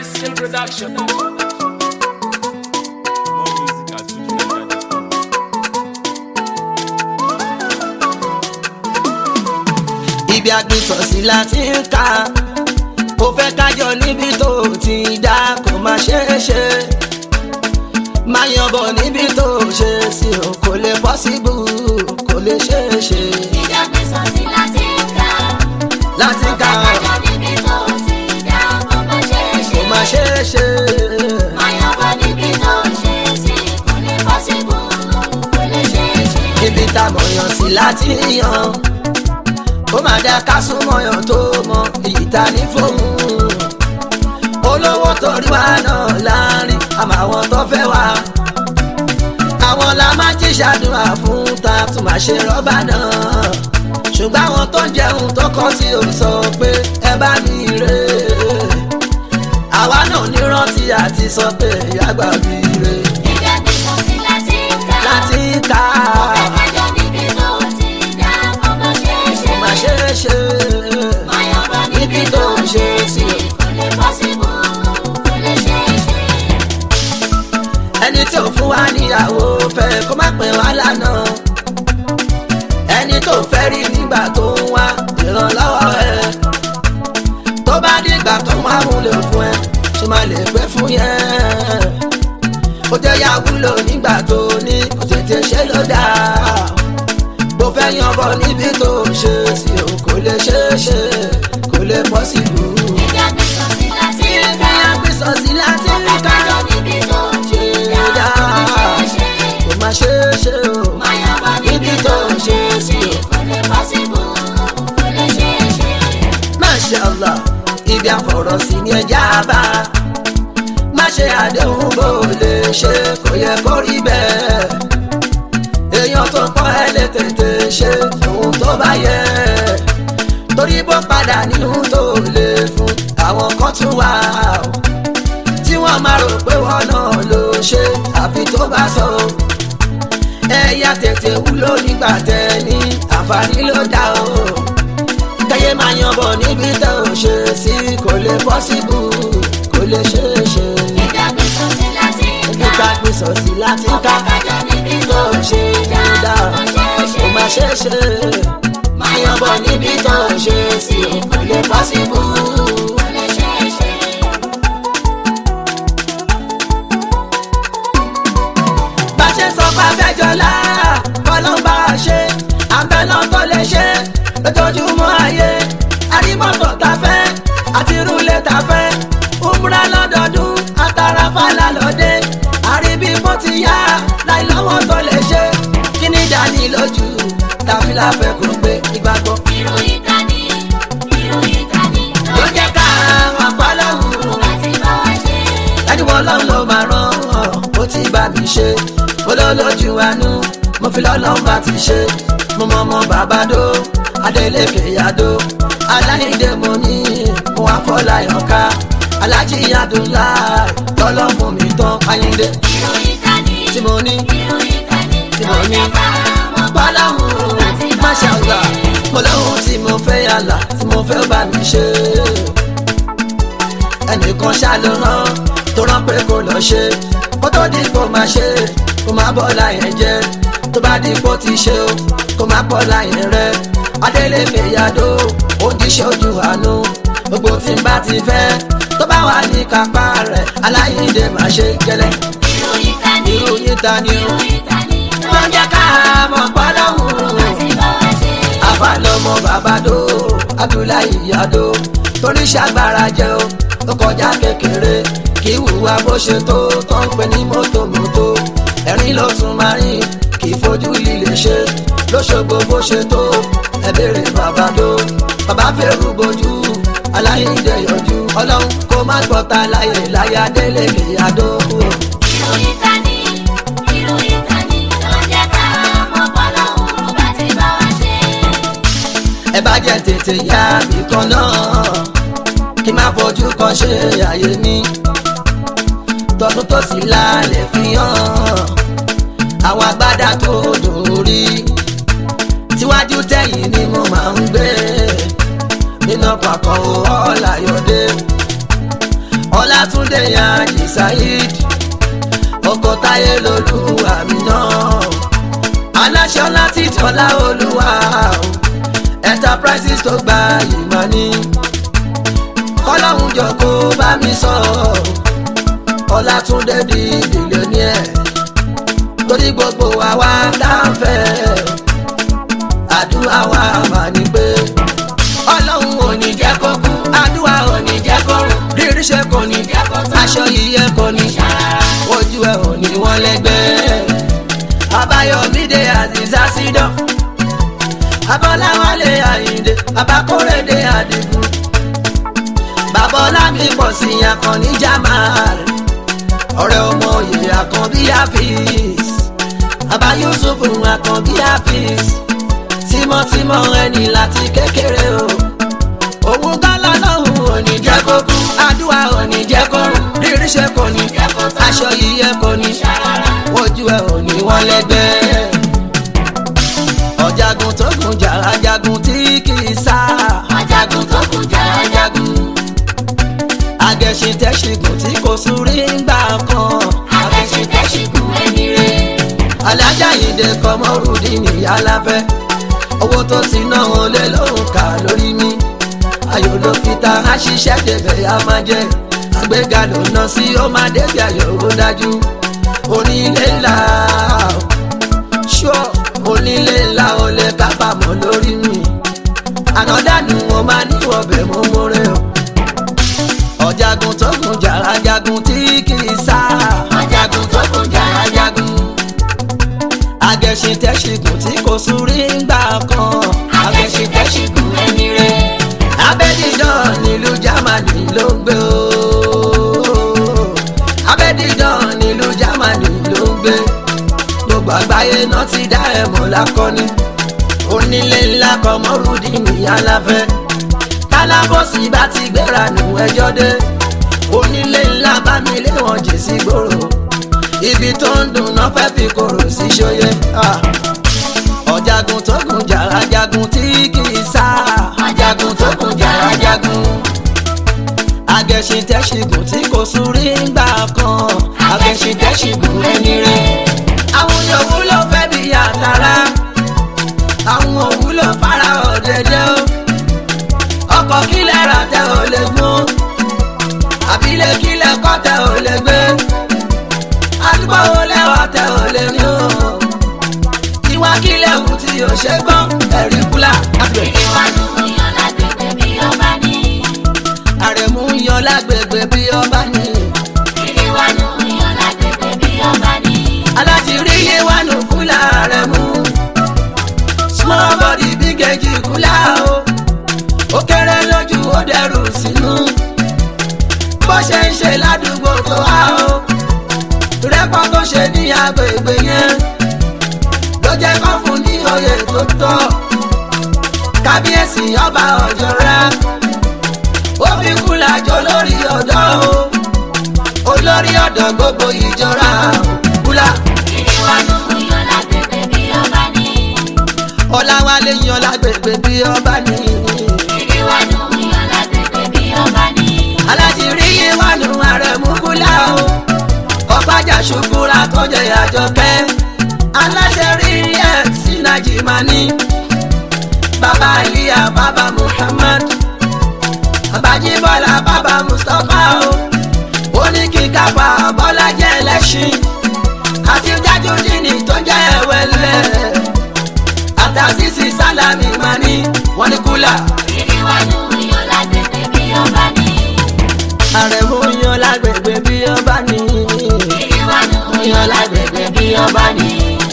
Seal Production. More music at FujiNigeria.com. ibi agbésọ̀sí la ti ń ka ó fẹ́ kájọ níbi tó ti dá kó má ṣeé ṣe máa yanbọ̀ níbi tó ṣe sí o kò lè pọ́síbù kò lè ṣeé ṣe Ìjọgbésọ̀sí láti ń kà. láti ń ka Ọ̀gájọ́ níbi tó ti dá kó má ṣe é ṣe. kó má ṣeé ṣe Máyọ̀bọ̀ níbi tó ṣe sí kò lè pọ́síbù kò lè ṣe é ṣe. ibi tá a mọ̀yàn sí láti yan ó máa dá ká súnmọ́yàn tó mọ èyí ta ní fóun olówó torí wa náà láàrin àmọ́ àwọn tó fẹ́ wá àwọn la máa jí ṣàdúrà fún ta tún máa ṣe rọ́bà náà ṣùgbọ́n àwọn tó ń jẹun tó kọ́ sí ò sọ pé ẹ bá mi rè é àwa náà ní rántí àti sọ pé ìyá gbà mí rè é Ìjọgbésọ̀sí láti ń kà. láti ká Ọ̀gájọ́ níbi tó ti dá kó má ṣe é ṣe. kó má ṣe é ṣe Máyọ̀bọ̀ níbi tó ṣe sí kò lè pọ́síbù kò lè ṣe é ṣe. ẹni tí ò fún wa níyàwó fẹ́ kó má pè wá lánàá ẹni tó fẹ́ rí nígbà tó ń wá ìrànlọ́wọ́ ẹ tó bá dìgbà tó wá wúlò fún ẹ ṣe máa lè pẹ́ fún yẹn ó jẹ́ yà wúlò nígbà tó ní kò tètè ṣe ló dáa bó fẹ́ yanbọ̀ níbi tó ṣe sí o kò lè ṣe é ṣe kò lè pọ̀ sí ìlú. Ìjọgbésọ̀sí láti ń ibi kà. àgbésọ̀sí láti ń ká Ọ̀gájọ́ níbi tó ti dá kó má ṣe é ṣe. kò má ṣe é ṣe o. Máyọ̀bọ̀ níbi tó ṣe sí kò lè pọ́síbù kò lè ṣe é ṣe. Masha Allah ibi àfọ̀rọ̀ sí ni ẹja bá má ṣe àdéhùn bó lè ṣe kò yẹ kó rí bẹ́ẹ̀ èèyàn tó pọ́n ẹ lè tètè ṣe ohun tó bá yẹ torí bó padà nínú tó lè fún àwọn kan tún wà ó tí wọ́n máa rò pé wọ́n náà ló ṣe àfi tó bá sọ ẹ̀yà tètè wúlò nígbà tẹ ní àǹfààní ló dá o kẹyẹ máa yan bọ̀ níbi tó ń ṣe sí kò lè pọ́síbù kò lè ṣeé ṣe. Ìjọgbésọ̀sí láti ń ibi kà. ká gbé sọ̀sí láti ká Ọ̀gájọ́ níbi tó tó ń ṣe dá kò ṣe é ṣe. kò má ṣeé ṣe. máa yan bọ̀ níbi tó ń ṣe sí kò lè pọ́síbù. Kò lè ṣe é ṣe. bá ṣe sọ pé abẹ́jọ́lá kọ́lọ́mbà ṣe àbẹ̀lọ́ tó lè ṣe lójoojúmọ́ ayé àrímọ́tò tá fẹ́ àti rúlé tá fẹ́ umra lọ́dọọdún àtàràfà lálọ́dẹ àríbí bó ti yá láì lọ́wọ́ tó lè ṣe kí ni dání lójú tàbí láfẹ́ kò gbé ìgbàgbọ́. Ìròyìn ká ní, ìròyìn ká ní. ló jẹ́ ká wọn pa lọ́hùn-ún Láti bá wa ṣe. ẹni wọn lọ́n ló máa rán ọ ó ti bá mi ṣe mo lọ lójú àánú mo fi lọ́lọ́n bá ti ṣe mo mọ ọmọ bàbá dó adélèké yàdó aláìdè mo ní mo wá fọláyàn ká alájí yàdúlá tọ́lọ́ fún mi tán ayíǹde Ìròyìn ká ní, tí mo ní ìròyìn ká ní. tí mo ní Ló jẹ́ ká mọ̀ pé pálọ̀hún láti bá wa máṣá ọ̀gá ṣe. mo lóhun tí mo fẹ́ yàlà tí mo fẹ́ bá mi ṣe ẹnìkan ṣàlùrán tó rán pé kó lọ ṣe kó tó di kó máa ṣe kó má bọ́ láyẹn jẹ́ tó bá di kó ti ṣe o kó má bọ́ láyẹn rẹ adélèké yàdó òjíṣẹ́ ojú àánú gbogbo tí n bá ti fẹ́ tó bá wà ní kápá rẹ̀ aláìndé máa ṣe gẹ́lẹ́ Ìròyìn ká ní, ìròyìn ta ni o ìròyìn ká ní. Ló wọ́n jẹ́ ká mọ̀ pálọ̀hún láti bá wa ṣe. àbálọmọ bàbádó abdullahi yado torí ṣàgbára jẹ o ó kọjá kékeré kì í hùwà bó ṣe tó tó ń pè ní mọ́tòmọ́tò ẹ̀rín ló tún máa rìn kì í fojú líle ṣe lóṣogbo bó ṣe tó ẹ béèrè bàbádó bàbá fẹ́rù bojú aláìndé yọjú ọlọ́run kó má gbọ́ta láyé láyé adélèké yado. Ìròyìn ká ní, ìròyìn ká ní. Ló jẹ́ ká mọ̀ pé Ọlọ́run láti bá wa ṣe. ẹ bá jẹ́ tètè yá ibìkan náà kí má fojú kan ṣe àyè mi tọdún tó sì lálẹ́ fi hàn àwọn agbádá tó dòrí tíwájú tẹ̀yìn ni mo máa ń gbé nínú pàkọ́ ọ̀làyọ̀dé ọlátúndé yaji saheed ọkọ táyé lolú àmì náà aláṣọ láti tọ́lá olúwa enterprises tó gba ìmọ̀ ní kọ́lọ́hún jọ kó bá mi sọ ọlátúndé di billionaire torí gbogbo àwa láǹfẹ̀ àdúrà wa mà ní pé ọlọ́run ò ní jẹ́ kó kú àdúrà ò ní jẹ́ kó rùn rírí ṣe kò ní jẹ́ kó tán aṣọ yíyẹ kò ní ojú ẹ̀ ò ní wọ́n lẹ́gbẹ́ àbáyọ̀mídé àzìzá sídọ̀ abọ́láwálé àyíndé abákórèdé àdìgún babalami pọ̀ sí akànnì jamal ọ̀rẹ́ ọmọ òye àkànbí hafiz baba yusuf àkànbí hafiz tímọ́tímọ́ ẹni láti kékeré o òun gálá lọ́hùn òní jẹ́ kó kú àdúrà òní jẹ́ kó rùn rírí ṣe kò ní aṣọ yíyẹ kò ní ojú ẹ òní wọn lẹ́gbẹ́ ọ̀jagun tó gùn jà ajagun tí kì í sá ajagun tó kù jà ajagun agẹṣin tẹ́ṣigùn tí kò súrí ńgbà kan agẹṣintẹ́ṣigùn ẹni rẹ̀ alájà ìdè kọmọrùdí nìyá láfẹ́ owó tó ti ná wọn lé lóhùn ká lórí mi ayò ló fi ta á ṣiṣẹ́ débẹ̀ á máa jẹ́ àgbéga ló ná sí ó máa débi ayò ó dájú onílé ńlá ṣọ́ onílé ńlá ó lè kábàámọ̀ lórí mi ànádànù wọn máa níwọ̀n bẹ̀ mọ́ mọ́rẹ́ o ọ̀jagun tó gùn jà ajagun tí kì í sá ajagun tó kù jà ajagun agẹṣin tẹ́ṣigùn tí kò súrí ńgbà kan agẹṣintẹ́ṣigùn ẹni rẹ̀ abẹ́dídán nílùú jámánì ló ń gbé o abẹ́dídán nílùú jámánì ló ń gbé gbogbo àgbáyé náà ti dá ẹ̀ mọ̀ lákọ́ni onílé ńlá kan mọ́rùdí nìyá láfẹ́ kálábọ̀sì bá ti gbéra nù ẹjọ́ dé onílé ńlá bá mi lé wọn jì sí gbòòrò ibi tó ń dùn náà fẹ́ fi kòrò sí ṣóyẹ ah. ọ̀jagun tó gùn jà ajagun tí kì í sá ajagun tó kù jà ajagun agẹṣin tẹ́ṣigùn tí kò súrí ńgbà kan agẹṣintẹ́ṣigùn ẹni rẹ̀ àwọn òwúlò fẹ́ bí àtàrà àwọn òwúlò fara ọ̀dẹ̀dẹ̀ o ọkọ̀ kílẹ̀ ra tẹ ò lè gún àbílẹ̀ kílẹ̀ kọ́ tẹ ò lè gbé àdúgbò wo lẹ́wà tẹ ò lè rí o ìwà kílẹ̀ wù tí o ṣe gbọ́n ẹ̀rí kúlà àbẹ̀. ìdíwájú yan lágbègbè bí ọba ní àrẹ̀mú yan lágbègbè bí ọba ní ìdíwájú yan lágbègbè bí ọba ní alájírí yé wà nù kúlà àrẹ̀mú small body big age kúlà o ó kéré lójú ó dẹrù sínú bó ṣe ń ṣe ládùúgbò tó wá o rẹ́pọ̀ tó ṣe ní agbègbè yẹn ló jẹ́ kó fún ní oyè tó tọ́ kábíyèsí ọba ọ̀jọ̀ra ó fi kúlà jọ lórí ọ̀dọ́ o olórí ọ̀dọ́ gbogbo ìjọra kúlà ìdíwájú yan lágbègbè bí ọba ní ọ̀làwálé yan lágbègbè bí ọba ní ìdíwájú yan lágbègbè bí ọba ní alájírí yìí wà nù àrẹ̀mú kúlà o ọ̀pájà ṣùkúra tó jẹ àjọkẹ́ aláṣẹ rí ẹ̀ sí nàìjíríà bàbá ìyá bàbá muhammad babájíbọ́lá bàbá mustapha o ó ní kí kápá bọ́lá jẹ́ ẹlẹ́ṣin àti jájúdínì tó jẹ́ ẹ̀wẹ̀lẹ̀ àtàzísì sálámì mani wọ́n ní kúlà ìdíwájú yan lágbègbè bí ọba ní àrẹ̀mú yan lágbègbè bí ọba ní ìdíwájú yan lágbègbè bí ọba ní.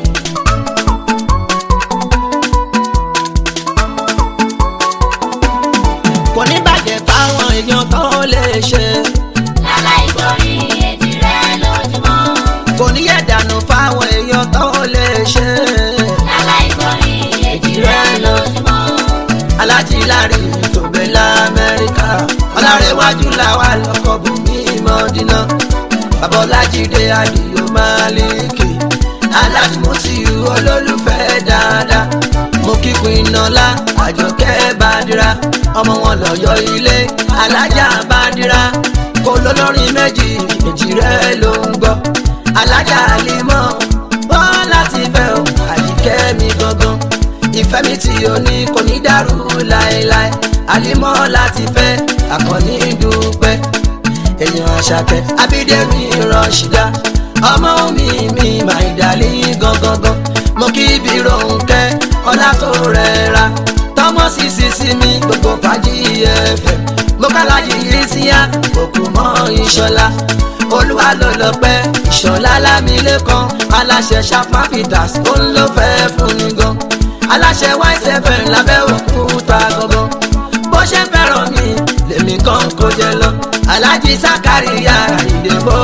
kò ní bàjẹ́ fáwọn èèyàn tó lè ṣe láláì gbórí èjì rẹ̀ lójúmọ́ kò ní yẹ̀ dànù fáwọn èèyàn tó lè ṣe láláì gbórí èjì rẹ̀ lójúmọ́ alájí láàrin tòbẹ́ lamẹ́ríkà ọlárẹ̀wájú làwà lọ́kọ̀ bùnmí mọ́dínà babalájídé àdìyó máàlìkì alájùmọ̀síù olólùfẹ́ dáadáa mo kíkun iná àjọkẹ́ bàdìrà ọmọ wọn lọ́yọ̀ ilé alájà bàdìrà kò lólórin méjì èjì rẹ ló ń gbọ́ alájà àlímọ́ wọ́n láti fẹ́ o àyíkẹ́ mi gangan ìfẹ́ mi tí o ní kò ní dàrú láéláé àlímọ́ láti fẹ́ àkànní dúpẹ́ èèyàn àṣàkẹ́ abídẹ́mi rọ̀ṣídà ọmọ mi mi máa dàlí gangan mo kí ibi ronkẹ́ ọlá tó rẹra tọmọ sísí sí mi gbogbo fàájì ẹ̀fẹ̀ mo kálájì yìí síyá òkú mọ́ ìṣọ̀lá olúwa ló lọ pẹ́ ìṣọ̀lá lámìlẹ́kan aláṣẹ sharpman peters ó ń lọ fẹ́ fún mi gan aláṣẹ ysfm lábẹ́ òkúta gangan bó ṣe fẹ́ràn mi lèmi kan kó jẹ lọ alájí sákàríyà ìdìbò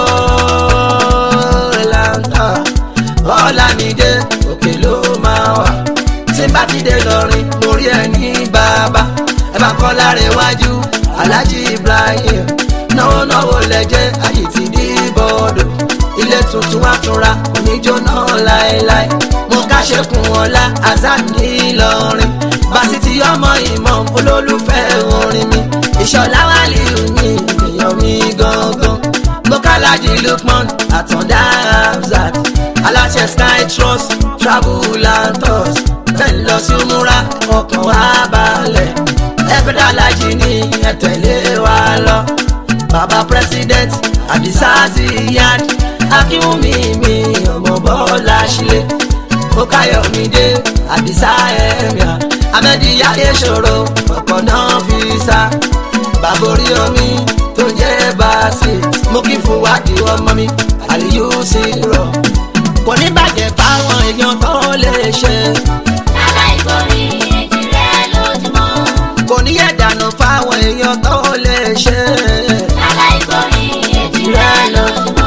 làǹtà ọ̀làmídé òkè ló máa wà tí bá ti dé lọrin mo rí ẹ ní bàbá ẹ bá kọ́ lára iwájú alájí ibrahim náwó náwó lẹ́jẹ́ ayé ti dí bọ́ọ̀dọ̀ ilé tuntun àtúnra oníjóná láéláé mo káṣekùn ọ̀la azan ní ìlọrin fásitì ọmọ ìmọ̀ olólùfẹ́ orin mi ìṣọ̀lá wàlíù ní èèyàn mi gangan mo kálájì lukman àtọ̀dá hamzat aláṣẹ sky trust travel and tours bẹ́ẹ̀ lọ sí múra ọkàn wa balẹ̀ ẹgbẹ́dá alájì ní ẹ̀tẹ̀lé wa lọ baba president adisa ziyad akínwùmí mi ọmọ bọ́lá sílé ó káyọ̀mídé àdìsá ẹ̀mìà amẹ́díyá èṣòro ọ̀pọ̀ náà fi sá bàbá orí omi tó jẹ́ báàsì mo kí fún wádìí ọmọ mi àlìyú sí rọ̀ kò ní bàjẹ́ fáwọn èèyàn tó lè ṣe aláìkórí èjì rẹ lójúmọ́. kò ní yẹ̀ dànù fáwọn èèyàn tó lè ṣe aláìkórí èjì rẹ lójúmọ́.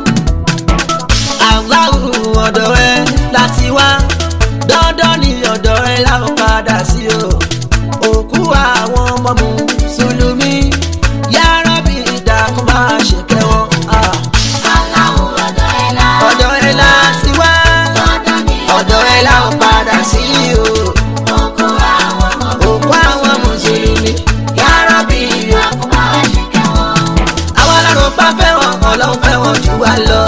aláwù ọ̀dọ̀ ẹ láti wá dandan ní ọ̀dọ̀ ẹ láwọn padà sí o òkú àwọn ọmọ mùsùlùmí yára bí ìdàkùn máa ṣe kẹwọn aláwọ̀ ọ̀dọ̀ ẹ̀ la. ọ̀dọ̀ ẹ láti wá dandan ni ọ̀dọ̀ ẹ láwọn padà sí o òkú àwọn ọmọ òkú àwọn mùsùlùmí yára bí ìdàkùn kó máa ṣe kẹ́wọ̀n. àwọn ọlọ́run bá fẹ́ wọn ọlọ́run fẹ́ wọn jù wá lọ.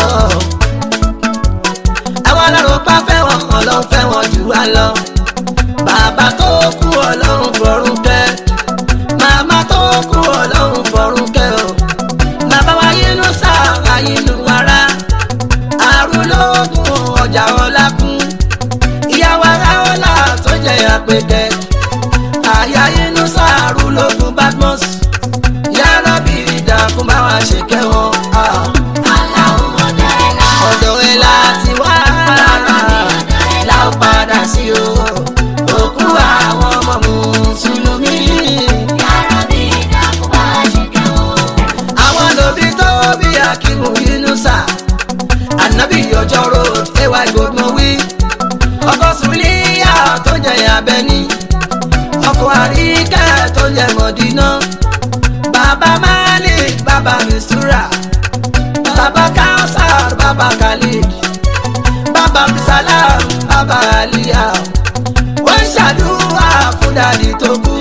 àwọn ọlọ́run bá fẹ́ wọn ọlọ́run fẹ́ wọn jù wá lọ. bàbá tó kú ọlọ́run fọ̀run kẹ́. màmá tó kú ọlọ́run fọ̀run kẹ́ o. bàbá wa yínú sáà yínú ara. àrùn lóògùn ọjà ọlá kún. ìyàwó ara ọlá tó jẹ àpèkẹ́. àyà yínú sáà àrùn lóògùn badmus yàrá bí ìdàkùn bá wa ṣe kẹwọn. aláwọ̀ ọ̀dọ̀ ẹ̀ la. ọ̀dọ̀ ẹ̀ láti wá la ó padà sí o. òkú àwọn ọmọ mùsùlùmí. yàrá bí ìdàkùn máa ṣe kẹ́wọ̀n. àwọn lòbí tó bí akíwù yínúṣà. ànábì ọjọ́ road ay gbogbo wí. ọkọ̀ sùlíyà tó jẹ abẹ́ní. ọkọ̀ àríkẹ́ tó jẹ mọ̀dínà. bàbá malik bàbá mistura. bàbá kausar bàbá khalid. bàbá abdulsalam bàbá aliya. wọ́n ṣàdúrà fún dàdí tó kú.